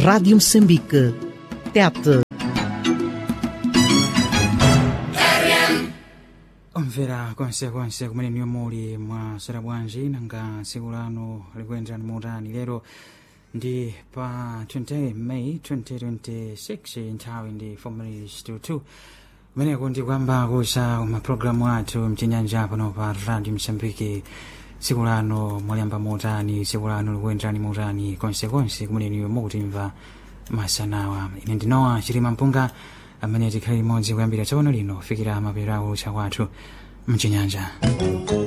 Rádio Moçambique. Tete. omvera konsekonse kumene niyo muli mwasera bwanji nanga tsiku lanu likuyenderani motani lero ndi pa 28 may 2026 nthawi ndi 4 minutes to 2 kumeneko ndi kuyamba kusa mapulogalamu athu mchinyanja pano pa radio msambiki tsiku lanu mwaliyamba motani tsiku lanu likuyenderani motani konsekonse kumene niyo mukutimva masanawa ine ndinowa chilima mpunga amene tikhale limodzi kuyambira tsopano lino kufikira mapeto a utsa kwathu mchinyanja